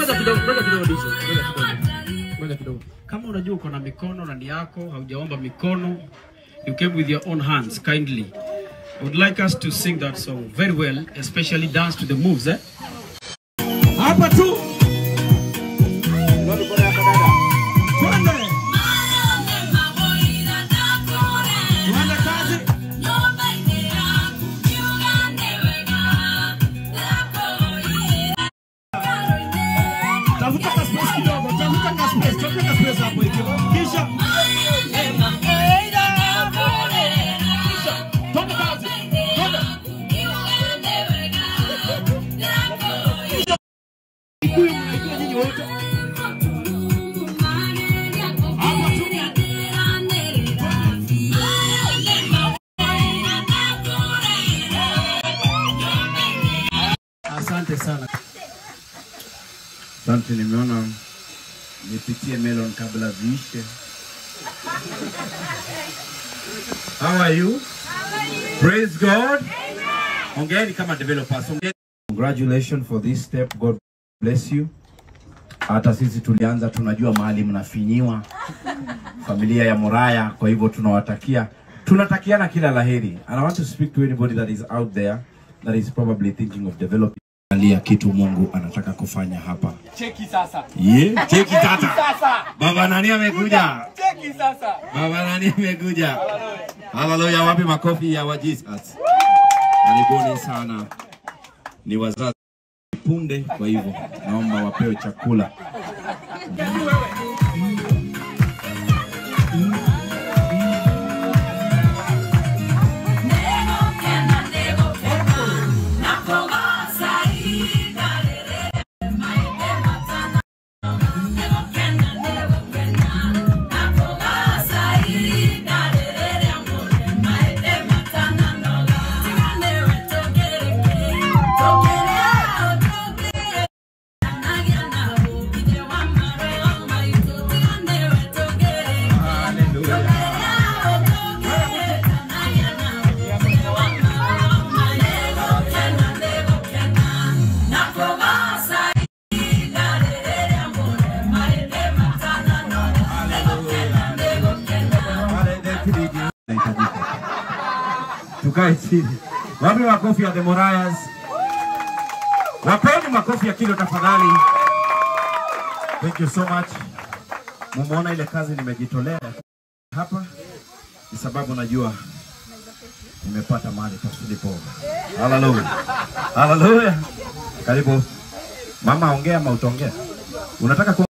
ngoja kidogo, ngoja kidogo Dizo, ngoja kidogo. Ngoja kidogo. Kama unajua uko na mikono ndani yako, haujaomba mikono, you came with your own hands kindly. I would like us to sing that song very well, especially dance to the moves, eh? Hapa tu. Twende. Twende kazi. Tafuta ka space kidogo, tafuta ka space, tafuta ka space hapo hivi. Kisha twende kazi. Twende. Ikuyu mnaikuwa nyinyi wote. Hapa tu. Asante sana. Asante, nimeona nipitie melon kabla ziishe. How are you? Praise God. Ongeeni kama developers. Ongeeni. Congratulations for this step. God bless you. Hata sisi tulianza tunajua mahali mnafinyiwa familia ya Moraya, kwa hivyo tunawatakia tunatakiana kila laheri. And I want to speak to anybody that is out there that is probably thinking of developing alia kitu Mungu anataka kufanya hapa. Cheki sasa. Yeah, cheki tata. Sasa. Baba nani amekuja? Cheki sasa. Baba nani amekuja? Haleluya, wapi makofi ya wa Jesus? Karibuni sana. Ni wazazi punde, kwa hivyo naomba wapewe chakula. Inahitajika. Tukae chini. Wapi makofi ya the Morayas? Wapeni makofi ya kilo tafadhali. Thank you so much. Mumeona ile kazi nimejitolea hapa ni sababu najua nimepata mahali pa silipo. Haleluya. Haleluya. Karibu. Mama ongea ama utaongea? Unataka ku